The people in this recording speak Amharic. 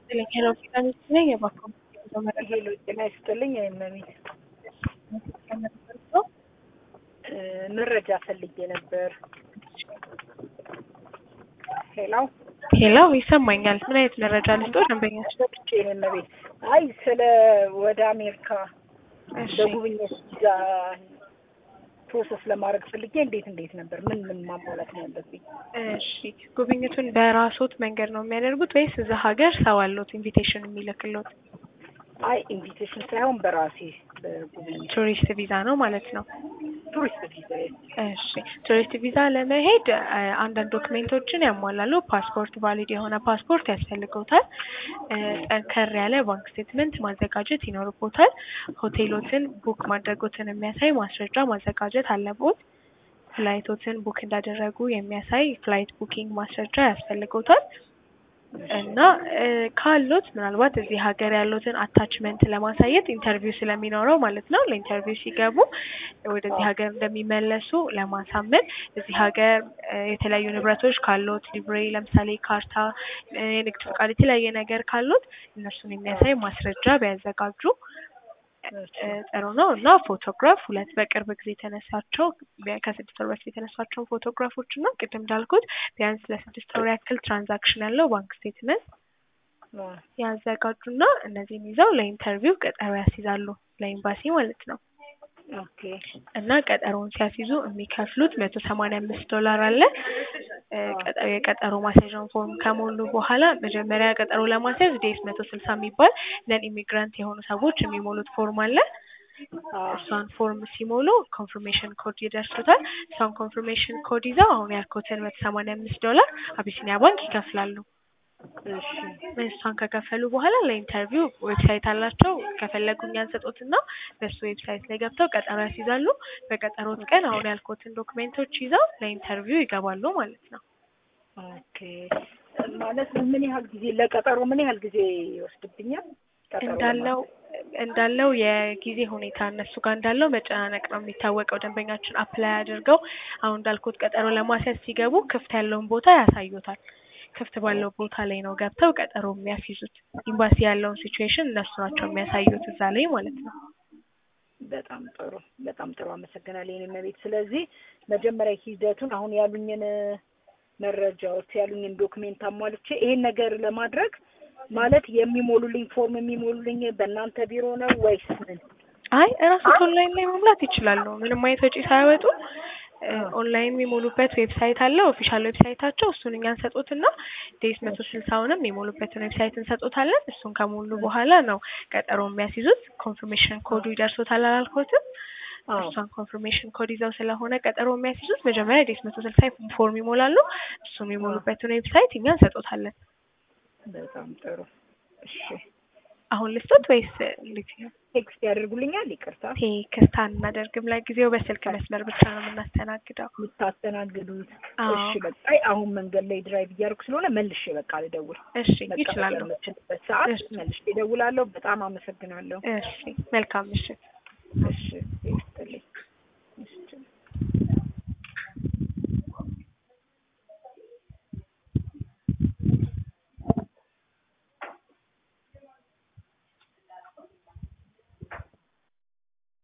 ይስጥልኝ። ሄሎ ቪታሚን ነኝ የባኮ ሄሎ ጤና ይስጥልኝ። አይመሚ መረጃ ፈልጌ ነበር። ሄሎ ሄሎ ይሰማኛል። ምን አይነት መረጃ ልስጦ? ደንበኛች ሰጥቼ መቤት አይ ስለ ወደ አሜሪካ በጉብኝት ቪዛ ፕሮሰስ ለማድረግ ፈልጌ እንዴት እንዴት ነበር ምን ምን ማሟላት ነው ያለብኝ? እሺ ጉብኝቱን በራሶት መንገድ ነው የሚያደርጉት ወይስ እዛ ሀገር ሰው አለዎት ኢንቪቴሽን የሚልክሎት? አይ ኢንቪቴሽን ሳይሆን በራሴ በጉብኝት ቱሪስት ቪዛ ነው ማለት ነው። ቱሪስት ቪዛ እሺ ቱሪስት ቪዛ ለመሄድ አ- አንዳንድ ዶክሜንቶችን ያሟላሉ። ፓስፖርት ቫሊድ የሆነ ፓስፖርት ያስፈልገውታል። እ፣ ጠንከር ያለ ባንክ ስቴትመንት ማዘጋጀት ይኖርቦታል። ሆቴሎትን ቡክ ማድረጎትን የሚያሳይ ማስረጃ ማዘጋጀት አለቦት። ፍላይቶትን ቡክ እንዳደረጉ የሚያሳይ ፍላይት ቡኪንግ ማስረጃ ያስፈልገውታል። እና እ፣ ካሉት ምናልባት እዚህ ሀገር ያሉትን አታችመንት ለማሳየት ኢንተርቪው ስለሚኖረው ማለት ነው። ለኢንተርቪው ሲገቡ ወደዚህ ሀገር እንደሚመለሱ ለማሳመን እዚህ ሀገር እ፣ የተለያዩ ንብረቶች ካሉት ሊብሬ፣ ለምሳሌ ካርታ፣ እ፣ የንግድ ፈቃድ፣ የተለያየ ነገር ካሉት እነሱን የሚያሳይ ማስረጃ ቢያዘጋጁ እ፣ ጥሩ ነው እና ፎቶግራፍ ሁለት በቅርብ ጊዜ የተነሳቸው ቢያ- ከስድስት ወር በፊት የተነሳቸውን ፎቶግራፎች እና ቅድም እንዳልኩት ቢያንስ ለስድስት ወር ያክል ትራንዛክሽን ያለው ባንክ ስቴትመንት ያዘጋጁና እነዚህን ይዘው ለኢንተርቪው ቀጠሮ ያስይዛሉ ለኤምባሲ ማለት ነው። ኦኬ እና ቀጠሮውን ሲያስይዙ የሚከፍሉት መቶ ሰማንያ አምስት ዶላር አለ። እ፣ ቀጠ- የቀጠሮ ማስያዣውን ፎርም ከሞሉ በኋላ መጀመሪያ ቀጠሮ ለማስያዝ ዴስ መቶ ስልሳ የሚባል ነን ኢሚግራንት የሆኑ ሰዎች የሚሞሉት ፎርም አለ። እሷን ፎርም ሲሞሉ ኮንፍርሜሽን ኮድ ይደርሱታል። እሷን ኮንፍርሜሽን ኮድ ይዘው አሁን ያልኩትን መቶ ሰማንያ አምስት ዶላር አቢሲኒያ ባንክ ይከፍላሉ። እሺ እሷን ከከፈሉ በኋላ ለኢንተርቪው ዌብሳይት አላቸው። ከፈለጉ እኛን ሰጡትና በሱ ዌብሳይት ላይ ገብተው ቀጠሮ ያስይዛሉ። በቀጠሮት ቀን አሁን ያልኩትን ዶክሜንቶች ይዘው ለኢንተርቪው ይገባሉ ማለት ነው። ኦኬ ማለት ምን ያህል ጊዜ ለቀጠሮ ምን ያህል ጊዜ ይወስድብኛል? ቀጠሮ እንዳለው እንዳለው የጊዜ ሁኔታ እነሱ ጋር እንዳለው መጨናነቅ ነው የሚታወቀው። ደንበኛችን አፕላይ አድርገው አሁን እንዳልኩት ቀጠሮ ለማስያዝ ሲገቡ ክፍት ያለውን ቦታ ያሳዩታል። ክፍት ባለው ቦታ ላይ ነው ገብተው ቀጠሮ የሚያስይዙት። ኤምባሲ ያለውን ሲቹዌሽን እነሱ ናቸው የሚያሳዩት እዛ ላይ ማለት ነው። በጣም ጥሩ በጣም ጥሩ አመሰግናለሁ የኔ መቤት። ስለዚህ መጀመሪያ ሂደቱን አሁን ያሉኝን መረጃዎች ያሉኝን ዶክሜንት አሟልቼ ይሄን ነገር ለማድረግ ማለት የሚሞሉልኝ ፎርም የሚሞሉልኝ በእናንተ ቢሮ ነው ወይስ ምን? አይ እራስዎት ኦንላይን ላይ መሙላት ይችላሉ። ምንም አይነት ወጪ ሳያወጡ እ፣ ኦንላይን የሚሞሉበት ዌብሳይት አለ። ኦፊሻል ዌብሳይታቸው እሱን እኛ እንሰጦትና ዴስ መቶ ስልሳውንም የሞሉበትን ዌብሳይት እንሰጦታለን። እሱን ከሞሉ በኋላ ነው ቀጠሮ የሚያስይዙት። ኮንፍርሜሽን ኮዱ ይደርሶታል አላልኩትም? አዎ እሷን ኮንፍርሜሽን ኮድ ይዘው ስለሆነ ቀጠሮ የሚያስይዙት መጀመሪያ ዴስ መቶ ስልሳ ፎርም ይሞላሉ። እሱ የሚሞሉበትን ዌብሳይት እኛ እንሰጦታለን። በጣም ጥሩ እሺ። አሁን ልስጦት ወይስ እንዴት ነው? ቴክስት ያደርጉልኛል? ይቅርታ ቴክስት አናደርግም። ለጊዜው በስልክ መስመር ብቻ ነው የምናስተናግደው። የምታስተናግዱት? አዎ። እሺ በቃ አይ አሁን መንገድ ላይ ድራይቭ እያደረኩ ስለሆነ መልሼ በቃ ልደውል። እሺ መቀመጥ ይችላሉ። የምችልበት ሰዓት እሺ። መልሼ እደውላለሁ። በጣም አመሰግናለሁ። እሺ መልካም ምሽት። እሺ